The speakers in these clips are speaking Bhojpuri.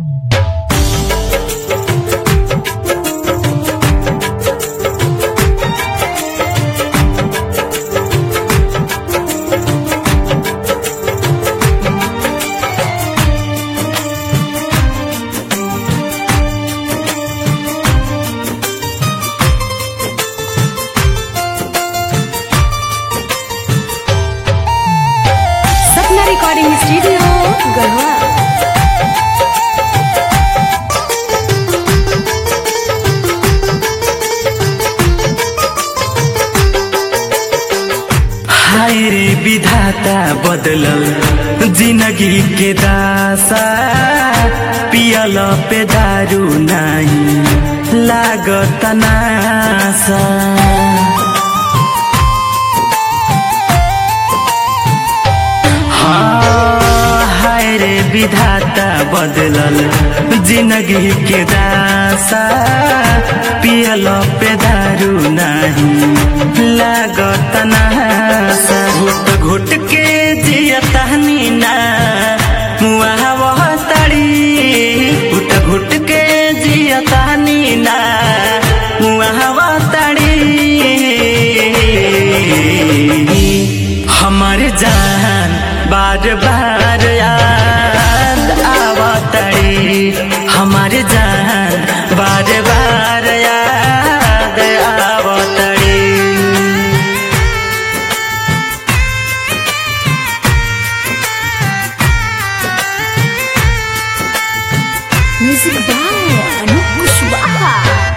सपना रिकॉर्डिंग स्टूडियो गढ़वा हाय रे विधाता बदलल जिंदगी के दासा पियल पे दारू नाही लागत नासा हाँ, हाय रे विधाता बदलल जिंदगी के दासा पियल पे दारू नहीं लागत नासा घुट घुट के जियतानी ना मुआ वह तड़ी घुट घुट के जियतानी ना मुआ वह तड़ी हमार जान बार बार याद आवतड़ी हमार जान बार बार याद आवतड़ी म्यूजिक बाय अनूप कुशवाहा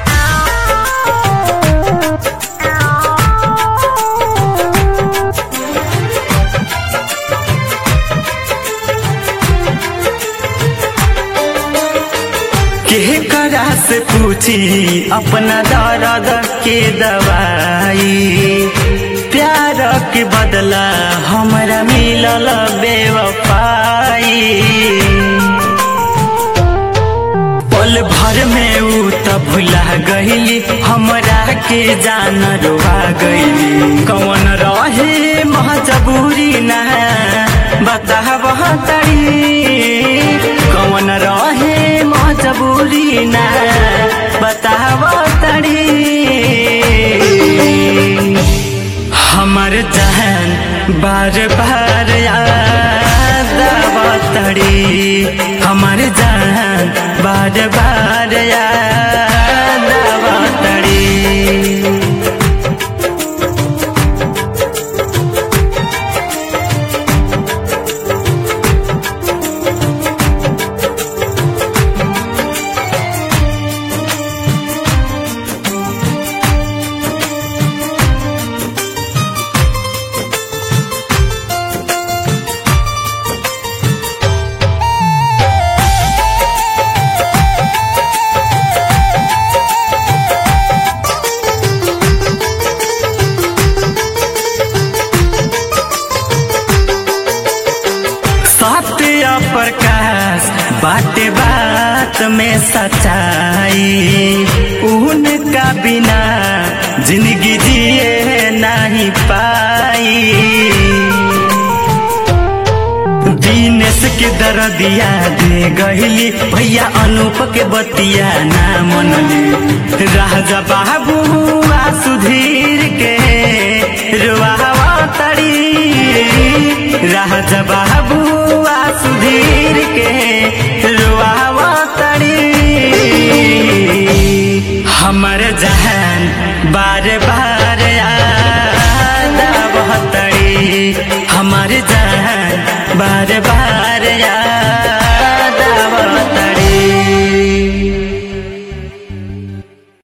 के करा से पूछी अपना दर्द के दवाई प्यार के बदला हमरा मिलल बेवफाई पल भर में ऊ त भुला गईली हमरा के जान रुआ गईली कौन रहे मजबूरी ना बताब तड़ी कौन रहे मजबूरी ना बताब तड़ी हमर जहन बार बार याद आवतड़ी हमर जहन बार बार याद आवतड़ी सत्य प्रकाश बाटे बात में सच्चाई उनका बिना जिंदगी जिए नहीं पाई दिनेश के दरदिया दे गहिली भैया अनूप के बतिया ना मनली राजा बाबू आ सुधीर के रुआवा तड़ी राजा बाबू आ सुधीर के रुआवा तड़ी हमर जहन बार बार